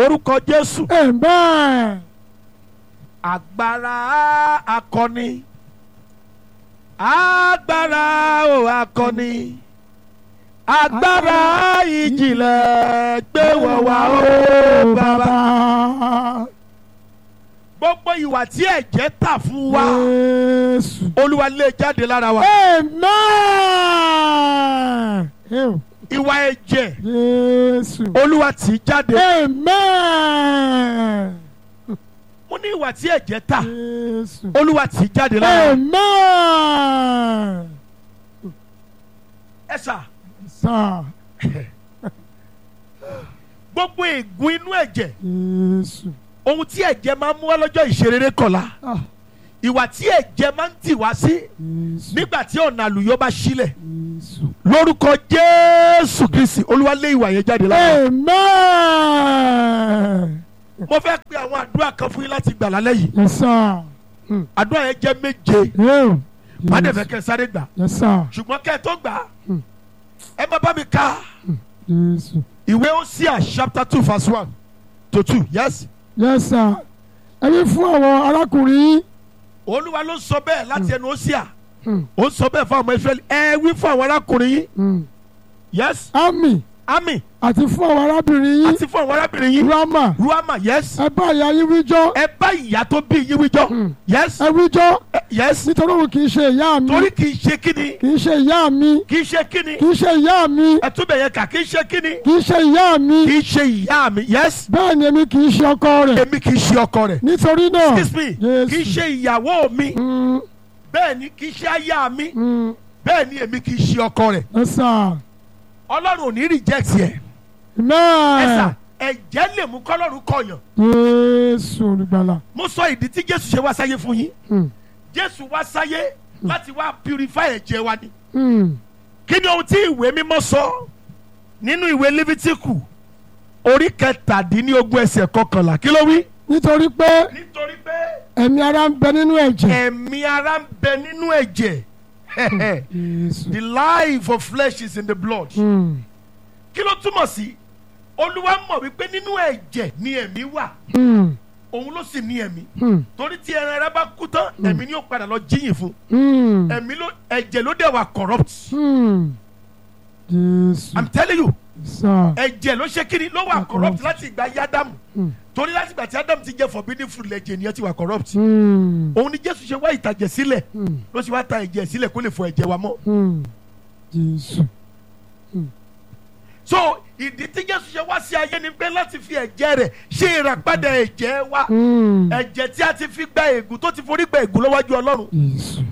orúkọ jésù amen agbára akọni agbára o akọni agbára ìjìnlẹ̀ gbé wọ̀ wá o bàbá. gbogbo ìwà tí ẹ̀jẹ̀ tà fún wa Jésù. olúwa lè jáde lára wa amen Ew, ìwà ẹ̀jẹ̀ Jésù. olúwa tì í jáde amen mo ní ìwà tí ẹ̀jẹ̀ tà Jésù. olúwa tì í jáde lára wa amen ẹ sà sir gbogbo ègún inú ẹ̀jẹ̀ Jésù. ohun tí ẹ̀jẹ̀ máa ń mú wá lọ́jọ́ ìṣerere kọ̀la Ah, ìwà tí ẹ̀jẹ̀ máa ń tì wá sí Jésù. nígbà tí ọ̀nà àlùyọ bá sílẹ̀ Jésù. lórúkọ jésù kristi olúwa lé ìwà yẹn jáde lára amen mo fẹ́ pe àwọn àdúrà kan fún yín láti gbà lálẹ́ yìí yes sir. Hmm. àdúrà yẹn jẹ́ méje Ew, má dẹ̀ fẹ́ Jésù. kẹ́ ẹ sáré gbà yes sir. ṣùgbọ́n kẹ́ ẹ tó gbà Hmm. ẹ má bá mi ka Jésù. ìwé Hósíà chapter two verse one to two yes yes sir. ẹni fún àwọn arákùnrin yín. olúwa ló sọ bẹ́ẹ̀ láti ẹnu Hósíà Hmm. ó sọ bẹ́ẹ̀ fún àwọn Ísírẹ́lì ẹ wí fún àwọn arákùnrin yín Hmm. yes ami ami àti fún àwọn arábìnrin yín. àti fún àwọn arábìnrin yín rama ruama yes ẹ bá ìyá yín wíjọ́. ẹ bá ìyá tó bí yín wíjọ́ Hmm. yes ẹ wíjọ́ Eh, yes nítorí òun kì í ṣe ìyá mi. torí kì í ṣe kíni kì í ṣe ìyá mi. kì í ṣe kíni kì í ṣe ìyá mi. ẹ tún bẹ̀ yẹn kà kì í ṣe kíni kì í ṣe ìyá mi. kì í ṣe ìyá mi yes bẹ́ẹ̀ ni èmi kì í ṣe ọkọ rẹ̀. èmi kì í ṣe ọkọ rẹ̀ nítorí náà. excuse me Jésù. kì í ṣe ìyàwó mi Hmm, bẹ́ẹ̀ ni kì í ṣe aya mi hmm, bẹ́ẹ̀ ni èmi kì í ṣe ọkọ rẹ̀ ẹ sà. ọlọ́run ò ní reject yẹ ẹ sà amen. ẹ̀jẹ̀ lè mú kọ́lọ́run kọyàn Jésù olùgbàlà. mo sọ ìdí tí Jésù ṣe wá sáyé fún yín Hmm, Jésù wá sáyé láti wá purify ẹ̀jẹ̀ wa ni hmm, kí ni ohun tí ìwé mímọ́ sọ nínú ìwé Lífítíkù orí kẹtàdínlógún ẹsẹ̀ kọkànlá kí ló wí. nítorí pé nítorí pé ẹ̀mí ara ń bẹ nínú ẹ̀jẹ̀. ẹ̀mí ara ń bẹ nínú ẹ̀jẹ̀ Jésù. the life of flesh is in the blood Hmm, kí ló túmọ̀ sí olúwa mọ̀ wípé nínú ẹ̀jẹ̀ ni ẹ̀mí wà hmm, òun ló sì ní ẹ̀mí hmm, torí tí ẹran ara bá kú tán ẹ̀mí ni ó padà lọ jíyìn fún hmm, ẹ̀mí ló ẹ̀jẹ̀ ló dẹ̀ wà corrupt hmm. Jésù. i'm telling you sà. ẹ̀jẹ̀ ló ṣe kíni ló wà Wà corrupt corrupt. láti ìgbà yádámù Hmm, torí láti ìgbà tí ádámù ti jẹ forbidden fruit lẹ̀jẹ̀ nìyẹn ti wà corrupt hmm, òun ni jésù ṣe wá ìtàjẹ̀ sílẹ̀ hmm, ló ṣe wá ta ẹ̀jẹ̀ sílẹ̀ kó lè fọ ẹ̀jẹ̀ wa mọ́ hmm. Jésù. so ìdí tí jésù ṣe wá sí ayé ni pé láti fi ẹ̀jẹ̀ rẹ̀ ṣe ìràpadà ẹ̀jẹ̀ wa Hmm, ẹ̀jẹ̀ tí a ti fi gba ègún tó ti forí gba ègún lọ́wọ́jú ọlọ́run Jésù.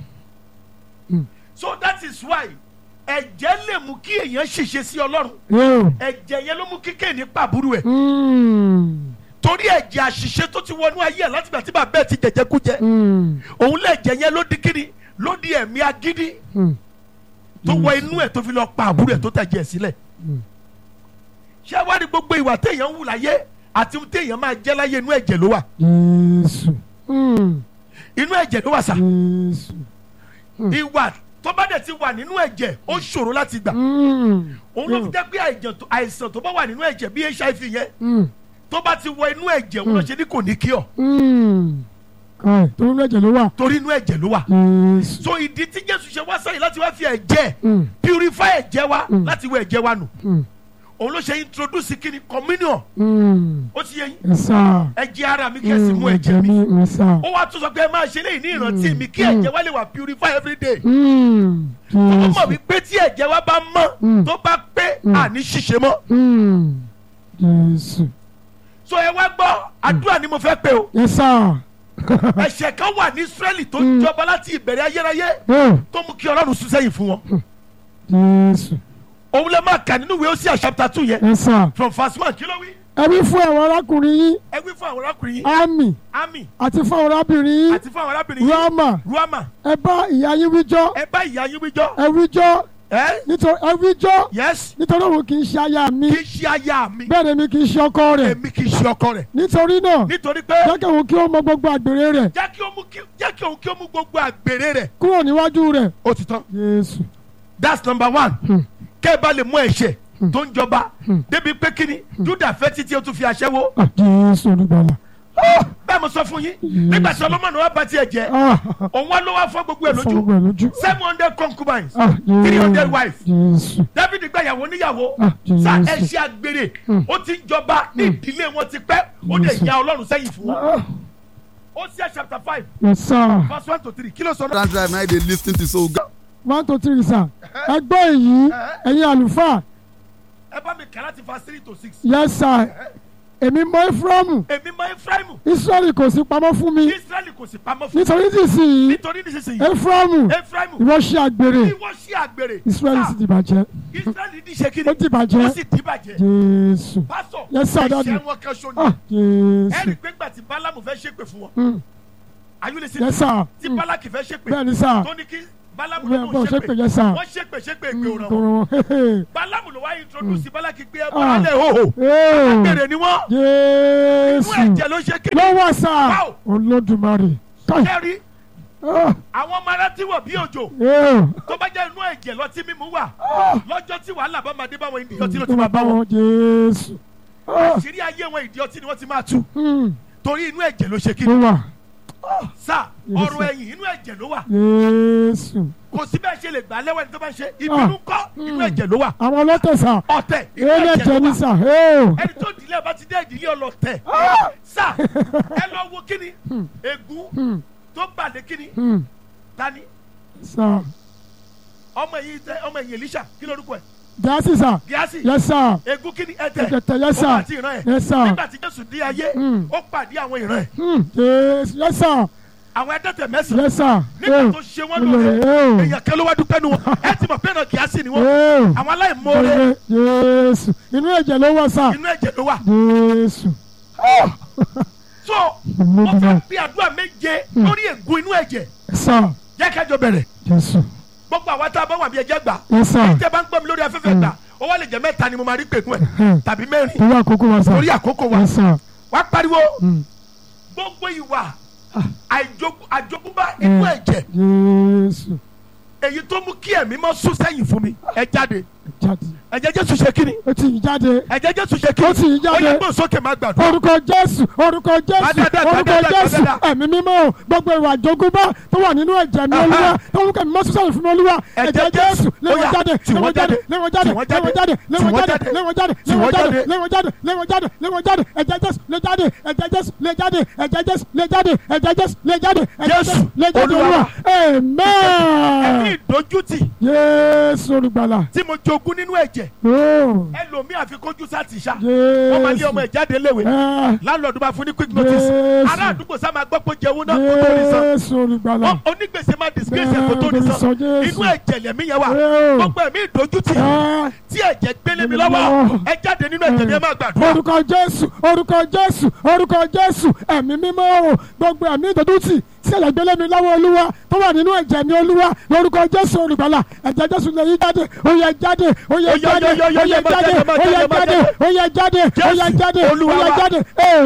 so that is why ẹ̀jẹ̀ lè mú kí èèyàn ṣìṣe sí ọlọ́run Yóò. ẹ̀jẹ̀ yẹn ló mú kí kéènì pàbúrú ẹ̀ Hmm, torí ẹ̀jẹ̀ àṣìṣe tó ti wọnú ayé ẹ̀ látìgbà tí bàbá ẹ̀ ti jẹ̀jẹ̀ kú jẹ hmm, òun lẹ̀jẹ̀ yẹn ló di kíni ló di ẹ̀mí agídí hmm. tó wọ inú ẹ̀ tó fi lọ pa àbúrò ẹ̀ tó tẹ̀jẹ̀ ẹ̀ sílẹ̀ Mm. ṣé wá ní gbogbo ìwà téèyàn ń wù láyé àti ohun téèyàn máa jẹ́ láyé inú ẹ̀jẹ̀ ló wà Jésù. Hmm, inú ẹ̀jẹ̀ ló wà sà Jésù. ìwà tó bá dẹ̀ ti wà nínú ẹ̀jẹ̀ ó ṣòro láti gbà Hmm, òun ló fi jẹ́ pé àìjàn tó- àìsàn tó bá wà nínú ẹ̀jẹ̀ bí hiv yẹn hmm, tó bá ti wọ inú ẹ̀jẹ̀ òun ló ṣe ní kò ní kí ọ hmm. Káì, tó ń lẹ́jẹ̀ ló wà. torí inú ẹ̀jẹ̀ ló wà Jésù. so ìdí tí jésù ṣe wá sáyé láti wá fi ẹ̀jẹ̀ Hmm, purify ẹ̀jẹ̀ wa Mm. láti wọ ẹ̀jẹ̀ wa nù hmm, òun ló ṣe introduce kíni communion hmm. ó ti yẹ yín Ẹ sà. ẹ̀jẹ̀ ara mi kẹ́sì mú Hmm, ẹ̀jẹ̀ mi mi. Ẹ sà. ó wá tún sọ pé ẹ máa ṣe léyìí ní ìrántí mi kí Mm. ẹ̀jẹ̀ wa lè wà purify every day Hmm, ó mọ̀ Jésù. wípé tí ẹ̀jẹ̀ wa bá mọ́ Mm. tó bá pé Mm. àní ṣìṣe mọ́ Hmm, Jésù. so ẹ wá gbọ́ àdúrà ni mo fẹ́ pé o Ẹ sà. ẹ̀ṣẹ̀ kan wà ní Ísírẹ́lì tó Mm. jọba láti ìbẹ̀rẹ̀ ayérayé Yóò. tó mú kí Ọlọ́run sún sẹ́yìn fún wọn Jésù. òun lè máa kà nínú ìwé Hósíà chapter two yẹn Ẹ sà. from verse one kí ló wí Ẹ wí fún àwọn arákùnrin yín. ẹ wí fún àwọn arákùnrin yín Ámì ami àti fún àwọn arábìnrin yín. àti fún àwọn arábìnrin yín Rámà. ruama Ẹ bá ìyá yín wíjọ́. ẹ bá ìyá yín wíjọ́ Ẹ wíjọ́. ẹ Nítorí ẹ wíjọ́. yes Nítorí òun kì í ṣe aya mi. kì í ṣe aya mi Bẹ́ẹ̀ ni mi kì í ṣe ọkọ rẹ̀. èmi kì í ṣe ọkọ rẹ̀ Nítorí náà. nítorí pé Jẹ́ kí òun kí ó mọ gbogbo àgbèrè rẹ̀ jẹ́ kí ó mú kí jẹ́ kí òun kí ó mú gbogbo àgbèrè rẹ̀ kúrò níwájú rẹ̀. ó ti tán Jésù. that's number one Hmm. kẹ́ ẹ bá lè mú ẹ̀ṣẹ̀ tó ń jọba débi pé kíni Júdà fẹ́ títí ó tún fi aṣẹ́wó Ah, Jésù olùgbàlà. bẹ́ẹ̀ mo sọ fún yín nígbà tí Solomoni wá bá tiẹ̀ jẹ́ Ah, òun wá ló wá fọ́ gbogbo ẹ̀ fọ lójú gbogbo ẹ̀ lójú. seven hundred concubines Ah, three hundred Jésù. wives Jésù. David gba ìyàwó níyàwó Ah, Jésù. sa ẹṣẹ àgbèrè ó ti ń jọba ní ìdílé wọn ti pẹ́ ó lè Jésù. ya Ọlọ́run sẹ́yìn fún wọn Ah, Hosea chapter five Yes, sir. verse one to three kí ló sọ náà. That drive now they lis ten to so God. One two three sir. Ẹ gbọ́ èyí, ẹ̀yin àlùfáà. ẹ bá mi kà láti verse three to six. Yes, sir. Èmi mọ Éfúrámù. èmi mọ Efraimu Ísírẹ́lì kò sí pamọ́ fún mi. Israẹli kò sì pamọ́ fún Nítorí nísinsìnyí, nítorí nísinsìnyí Éfúrámù, Efraimu ìwọ ṣe àgbèrè. ìwọ sí àgbèrè Ísírẹ́lì sì ti bàjẹ́. Israẹli ní ṣe kí Ó ti bàjẹ́. ó sì ti bàjẹ́ Jésù. pásọ Yes, sir, daddy. ẹ̀ṣẹ̀ wọn kan ṣo Ah, ni Jésù. ẹ̀rí pé gbà tí Bálámù fẹ́ ṣépè fún wọn Mm. ayúlẹ̀sí Yes, sir. tí Mm. Bálákì fẹ́ ṣépè Bẹ́ẹ̀ni sir. tó ní kí Bálámù Bẹ́ẹ̀ ló bọ̀ ń ṣe pé ṣépè yes, sir. wọ́n ṣépè ṣépè èpè òràn wọn Tòrò hehe. Bálámù ló wá introduce Bálákì pé ẹ Ah. bọ́ lálẹ́ hòhò Ee. bèrè ni wọ́n inú Jésù. ẹ̀jẹ̀ ló ṣe kí Lọ́wọ́ sá. Wow. Olódùmarè. Káì. kẹ́rì Ah, àwọn ọmọ aráàtí wọ̀ bí òjò ee. tó bá jẹ́ inú ẹ̀jẹ̀ lọtí mímú wà Ah. lọ́jọ́ tí wàhálà bá máa dé báwọn ìdí ọtí ló ti Tó máa bá wọn Jésù. Ah, àṣírí ayé wọn ìdí ọtí ni wọ́n ti máa tú hmm. torí inú ẹ̀jẹ̀ ló ṣe kí Ló wà. sá Yes, ọ̀rọ̀ sir. ẹ̀yìn inú ẹ̀jẹ̀ ló wà Jésù. kò sí bẹ́ẹ̀ ṣe lè gbà lẹ́wọ̀n ẹni tó bá ń ṣe ìbínú kọ́ inú ẹ̀jẹ̀ ló wà Àwọn ọlọ́tẹ̀ sá. ọ̀tẹ̀ inú Eré ẹ̀jẹ̀ ẹ̀jẹ̀ ló ní wà sá. Ee. ẹni tó dìlé bá ti dé ìdílé ọlọ́tẹ̀ sá ẹ lọ wo kíni ègún Hmm. tó bàdé kíni Hmm. tani Sá. ọmọ ẹ̀yìn tẹ ọmọ ẹ̀yìn Èlíṣà kí lórúkọ ẹ̀ Gíásì sá. Gíásì Yes sir. ègún kíni ẹ̀tẹ̀ Ẹ̀jẹ̀ yes ó sir. àti ìran ẹ̀ Yes sir. nígbà tí Jésù dé ayé Hmm. ó pàdé àwọn ìran ẹ̀ Hmm. Jésù. Yes sir. àwọn ẹ̀dẹ́tẹ̀ mẹ́sàn-án Yes sir. nígbà tó ṣe wọ́n Olórí. lóore Ee. èèyàn kan ló wá dúpẹ́ nu wọn ẹ ti mọ̀ pé náà Gíásì ni wọ́n Ee. àwọn aláìmoore Olórí. Jésù. Inú ẹ̀jẹ̀ ló wà sá. inú ẹ̀jẹ̀ ló wà Jésù. so wọ́n fẹ́ bí àdúrà méje lórí ègún inú ẹ̀jẹ̀ Yes sir. jẹ́ kájọ bẹ̀rẹ̀ Jésù. gbogbo àwa tá a bá wà bí ẹjẹ́ gbà Yes sir. tẹ́ bá ń gbọ́ mi lórí afẹ́fẹ́ gbà ó wá lè jẹ́ mẹ́ta ni mo máa rí pèkún ẹ̀ Hmm. tàbí mẹ́rin Torí àkókò wa sá. lórí àkókò wa Yes sir. wá pariwo Hmm. gbogbo ìwà àìjogún- àjogúnbá inú ẹ̀jẹ̀ Jésù. èyí tó mú kí ẹ̀mí mọ́ sún sẹ́yìn fún mi ẹ jáde Jáde. ẹ̀jẹ̀ Jésù ṣe kíni Ó ti yí jáde. ẹ̀jẹ̀ Jésù ṣe Ó ti kíni yí jáde. ó yẹ gbọ́n sókè má gbàdúrà orúkọ jésù orúkọ jésù Gbàdádá, orúkọ gbàdádá, jésù gbàdádá. ẹ̀mí mímọ́ o gbogbo ìwà àjogúnbá tó wà nínú ẹ̀jẹ̀ mi Aha. olúwa tó ń kẹ́mi mọ́ sísọ̀rọ̀ fún mi olúwa Ẹ̀jẹ̀ ẹ̀jẹ̀ jésù Jésù. léwọ́n Ó yá, jáde tì wọ́n léwọ́n jáde jáde, léwọ́n jáde tì wọ́n léwọ́n jáde, jáde tì léwọ́n wọ́n jáde jáde, léwọ́n jáde tì wọ́n léwọ́n jáde jáde. léwọ́n jáde léwọ́n jáde léwọ́n jáde ẹ̀jẹ̀ jésù lè jáde ẹ̀jẹ̀ jésù lè jáde ẹ̀jẹ̀ jésù lè jáde ẹ̀jẹ̀ jésù lè jáde ẹ̀jẹ̀ Jésù, jésù lè jáde Olúwa olúwa ẹ̀mí amen ìdójútì jésù olùgbàlà tí mo jogún nínú ẹ̀jẹ̀ ooo ẹlòmíì àfikójú sáti ṣá wọ́n máa lé ọmọ jésù ẹ̀ jáde léwe ẹ̀ láńlọ́ọ̀dù máa fún ní quick notice Jésù. ará àdúgbò sá máa gbọ́ pé jẹun náà kó tó ní san jésù olùgbàlà Ó- onígbèsè máa disgrace ẹ̀ kó tó ní Bẹ́ẹ̀ san ni sọ Jésù. inú ẹ̀jẹ̀ lẹ̀mí yẹn wà Ẹ́ o. gbogbo ẹ̀mí ìdójútì Ẹ́. tí ẹ̀jẹ̀ gbélé mi Gbélé mi lọ́wọ́ lọ́wọ́. ẹ jáde nínú ẹ̀jẹ̀ ni ẹ máa gbàdúrà orúkọ jésù orúkọ jésù orúkọ jésù ẹ̀mí mímọ́ o gbogbo ẹ̀mí ìdójútì tí ẹ̀jẹ̀ gbélé mi lọ́wọ́ olúwa tó wà nínú ẹ̀jẹ̀ mi olúwa lórúkọ jésù olùgbàlà ẹ̀jẹ̀ jésù lè yí jáde ó yẹ jáde ó yẹ Ó yá, jáde yá, yá, ó yá, yẹ má jáde jáde, má ó yẹ jáde, má jáde jáde. ó yẹ jáde ó yẹ Jésù, jáde ó Olúwa yẹ wa. jáde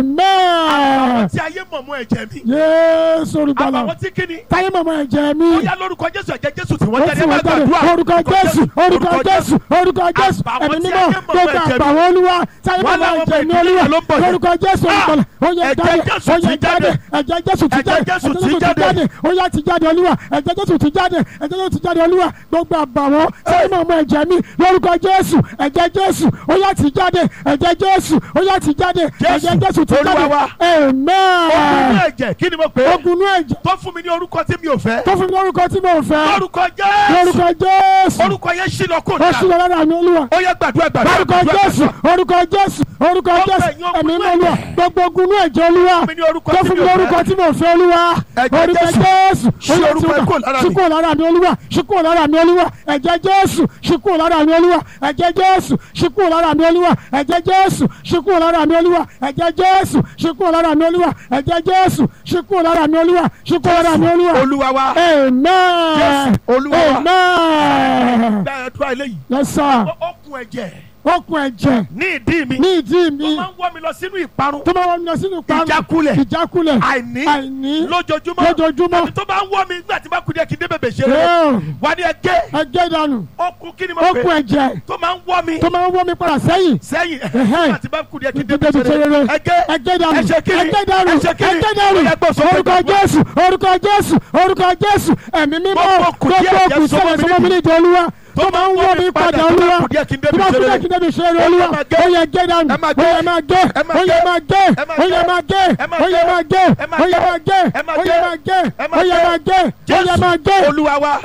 àwọn amen tí ayé mọ̀ mọ́ ẹ̀jẹ̀ mi jésù olùgbàlà àwọn tí kíni táyé mọ̀mọ́ ẹ̀jẹ̀ mi ó yá lórúkọ Jésù ẹ̀jẹ̀ Jésù tí wọ́n ó jáde sì ẹ máa wọ́n jáde gbàdúrà orúkọ jésù orúkọ jésù orúkọ jésù Àbàwọ́n ẹ̀mí tí mímọ́ ayé mọ̀ gbogbo ẹ̀jẹ̀ mi. àgbàwọ́ olúwa táyé Wọ́n mọ̀mọ́ láwọn ẹ̀jẹ̀ mi ọmọ ìdílé olúwa ló ń bọ̀ yẹn. lórúkọ jésù Ah! olùgbàlà ó yẹ Ẹ̀jẹ̀ jáde Jésù ó ti yẹ jáde. jáde ẹ̀jẹ̀ jésù ti Ẹ̀jẹ̀ jáde Jésù ẹ̀jẹ̀ ti jésù ti jáde. jáde ó yá ti jáde olúwa ẹ̀jẹ̀ jésù ti jáde ẹ̀jẹ̀ jésù ti jáde olúwa gbogbo àbàwọ́n táyé mọ̀mọ́ ẹ̀jẹ̀ mi lórúkọ jésù ẹ̀jẹ̀ jésù ó yá ti jáde ẹ̀jẹ̀ jésù ó yá ti jáde ẹ̀jẹ̀ jésù ti Olúwa jáde wa. ogun amen inú ẹ̀jẹ̀ kí ni mo pè é ogun inú ẹ̀jẹ̀ tó fún mi ní orúkọ tí mi ò fẹ́ tó fún mi lórúkọ tí mo fẹ́ lórúkọ Jésù lórúkọ jésù orúkọ yẹn ṣí lọ kó ó sì dáa lọ lára mi olúwa ó yẹ gbàdúrà gbàdúrà lórúkọ gbàdúrà jésù orúkọ jésù orúkọ Gbogbo jésù ẹ̀yin ogun ẹ̀mí inú mọ́ olúwa ẹ̀jẹ̀. gbogbo ogun inú ẹ̀jẹ̀ olúwa fún mi ní orúkọ tó tí fún mi mi ò lórúkọ fẹ́ tí mo fẹ́ olúwa Ẹ̀jẹ̀ orúkọ Jésù. jésù Ṣí ó yá orúkọ tí ẹ̀ ó kúrò dà lára ṣí mi. kúrò lára mi olúwa ṣí kúrò lára mi olúwa ẹ̀jẹ̀ jésù ṣí kúrò lára mi olúwa ẹ̀jẹ̀ jésù ṣí kúrò lára mi olúwa ẹ̀jẹ̀ jésù ṣí kúrò lára mi olúwa ẹ̀jẹ̀ jésù ṣí kúrò lára mi olúwa ẹ̀jẹ̀ jésù ṣí kúrò lára mi olúwa ṣí kúrò lára mi olúwa olúwa wa amen Jésù, Olúwa wa. amen gbàdúrà eléyìí yes sir ó- ó kun ẹ̀jẹ̀ okùn ẹ̀jẹ̀ ní ìdí mi ní ìdí tó mi máa ń wọ́ mi lọ sínú ìparun tó máa wọ́n mi lọ sínú ìparun Ìjákulẹ̀. ìjákulẹ̀ àìní àìní lójoojúmọ́ lójoojúmọ́. àti tó bá ń wọ́ mi nígbà tí bá kú díẹ̀ kí n dé bèbè ṣeré Yóò. wà ní ẹgẹ́ ẹgẹ́ dànù okùn kí ni mo okùn pè ẹ̀jẹ̀ tó máa ń wọ́ mi tó máa wọ́n mi padà sẹ́yìn sẹ́yìn Ẹ̀hẹ́. nígbà tí bá kú díẹ̀ kí n dé Débi bèbè ṣeré ṣeré. ẹgẹ́ ẹgẹ́ dànù ẹ̀ṣẹ̀ kí ni ẹgẹ́ dànù ẹ̀ṣẹ̀ kí ni ẹgẹ́ dànù Ó yẹ gbọ́ sókè orúkọ gbàgbọ́. jésù orúkọ jésù orúkọ jésù ẹ̀mí mímọ́ Gbogbo kù díẹ̀ gbogbo díẹ̀ kù sọmọ sẹ́lẹ̀ mi sọmọ mi nídìí. nídìí olúwa tó máa ń wọ́ mi padà olúwa kù díẹ̀ kí n tó débi máa kú ṣeré díẹ̀ kí n débi ṣeré Ó olúwa yẹ máa gé. ó yẹ gé dànù Ẹ máa ó yẹ máa gé Ẹ máa ó yẹ gé. máa gé Ẹ máa ó yẹ gé. máa gé Ẹ máa ó yẹ gé. máa gé Ẹ máa ó yẹ gé. máa gé Ẹ máa ó yẹ gé. máa gé Ẹ máa ó yẹ gé. máa gé ó yẹ máa gé Jésù olúwa wa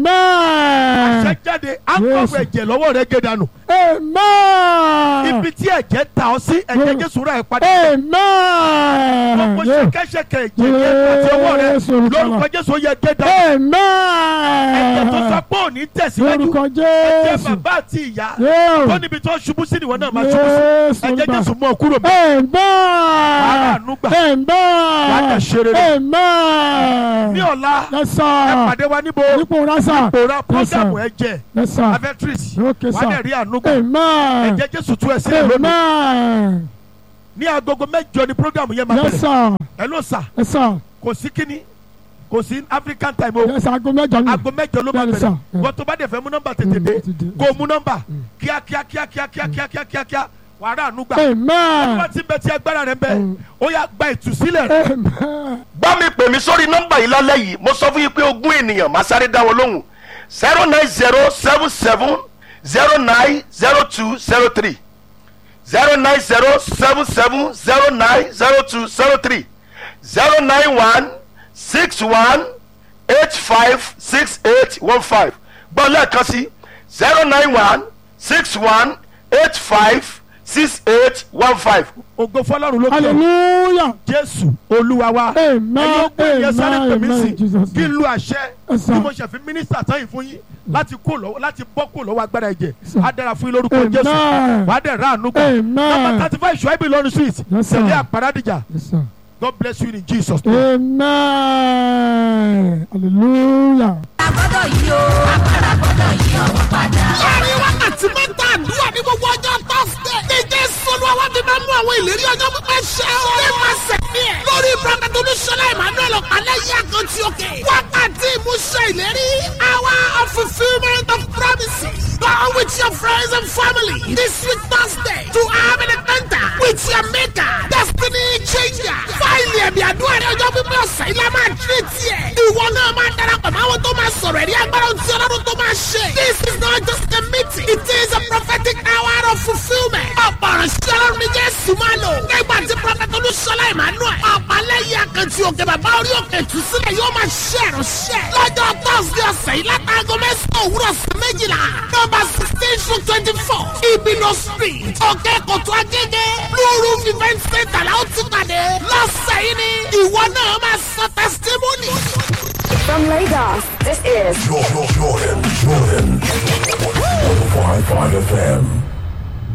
amen ṣe jáde akọ̀wé ẹ̀jẹ̀ lọ́wọ́ rẹ̀ gé dànù amen ibi tí ẹ̀jẹ̀ ta ọ sí ẹ̀jẹ̀ Mm. Jésù rà ẹ̀ padà gbogbo amen ṣẹkẹṣẹkẹ ẹ̀jẹ̀ yẹn àti ọwọ́ rẹ̀ Jésù olùkọ́lá. lórúkọ Jésù ó yẹ gé dànù ẹ̀jẹ̀ tó sọ amen pé òní tẹ̀síwájú lórúkọ ẹ̀jẹ̀ jésù bàbá àti ìyá yóò tó níbi tó ṣubú sí nìwọ náà máa ṣubú sí jésù ẹ̀jẹ̀ olùgbà Jésù mú ọ kúrò mọ́ amen àánú gbà. Wàá dẹ̀ ṣe amen rere. amen ní ọ̀la ẹ yẹsà pàdé wa níbo nípò rásà pòórá Yes, sir. prógámù ẹ̀jẹ̀ yẹsà avẹ́tírìsì Okay, wà á sir. dẹ̀ rí àánú gbà amen ẹ̀jẹ̀ Jésù tú ẹ sílẹ̀ lónìí amen ní agogo mẹ́jọ ni prógámù yẹn máa bẹ̀rẹ̀ yẹsà ẹ ló sà yẹsà kò sí kíní kò sí African time o yẹsà aago mẹ́jọ ni aago mẹ́jọ ló máa Bẹ́ẹ̀ni, bẹ̀rẹ̀ sir. wọ́n tó bá dẹ̀ fẹ́ mú nọ́mbà tètè dé Mm, ti dé. kó mú nọ́mbà kíákíá kíákíá kíákíá kíákíá kíá wà á rà àánú gbà amen wọ́n ti bẹ tí agbára rẹ̀ ń bẹ Mm. ó yá gba ìtúsílẹ̀ rẹ̀ amen bá mi pè mí sórí nọ́mbà yìí lálẹ́ yìí mo sọ fún yín pé ogún ènìyàn máa sáré dá wọn lóhùn zero nine zero seven seven zero nine zero two zero three zero nine zero seven seven zero nine zero two zero three zero nine one six one eight five six eight one five gbọ́ lẹ́ẹ̀kan sí zero nine one six one eight five six eight one five. ògo fọlọ́run ló kẹ́ hallelujah Jésù olúwa wa Amen, ẹ̀yin ó gbé yẹn sáré pè mí amen, sí Jesus. kí n lu àṣẹ Yes, sir. bí mo ṣe fi mínísítà tán yìí fún yín láti kó lọ́wọ́ láti bọ́ kó lọ́wọ́ agbára ẹ̀jẹ̀ sir. á dára fún yín lórúkọ Amen. Jésù wà á dẹ̀ rà àánú gbà Amen. nọ́mbà thirty five ṣùgbọ́n ìlọrin street Yes, sir. tẹ̀lé àpárádìjà yẹsà God bless you in Jesus name. amen hallelujah. agbọ́dọ̀ yìí o agbára gbọ́dọ̀ yí ọwọ́ padà. láàrin wákàtí mẹ́ta àdúrà ní gbogbo ọjọ́ tọ́sídẹ̀. ní jésù olúwa wá fi máa mú àwọn ìlérí ọjọ́ pípẹ́ ṣẹ o. ní màsẹ̀ ní ẹ̀. lórí prophet olúṣọlá emmanuel ọ̀pálẹ̀ yìí àkàntì òkè. wákàtí ìmúṣẹ ìlérí. hour of fulfilment of promises. Go with your friends and family this week Thursday to have an encounter with your maker. Destiny changer. Fáìlì ẹ̀mí àdúrà ní ọjọ́ pípẹ́ ọ̀sẹ̀ ilé máa tírè tiẹ̀. Ìwọ náà máa darapọ̀ mọ́ àwọn tó máa sọ̀rọ̀ ẹ̀rí agbára tí ọlọ́run tó máa ṣe. This is not just a meeting. It is a prophetic hour of fulfilment. Ọ̀pọ̀ ìránṣẹ́ ọlọ́run ní Jésù máa lò. Nígbà tí Prọfẹ̀tì Olúṣọlá Emmanuel. Ọ̀pálẹ́yìn àkàntì òkè bàbá orí òkè ìtúsílẹ̀ yóò máa ṣe ìránṣẹ́. Lọ́jọ́ Thursday ọ̀sẹ̀ yìí látàgọ́ mẹ́sàn-án òwúrọ̀ sí méjìlá. Nọ́mbà sixteen to twenty-four. Ibino street. Òkè Kòtò Agége. Lóru event center la ó ti pàdé. Lọ́sẹ̀ yìí ni ìwọ náà máa sọ testimony. From Lagos, this is Jordan, Jordan, Jordan. 105.5 FM.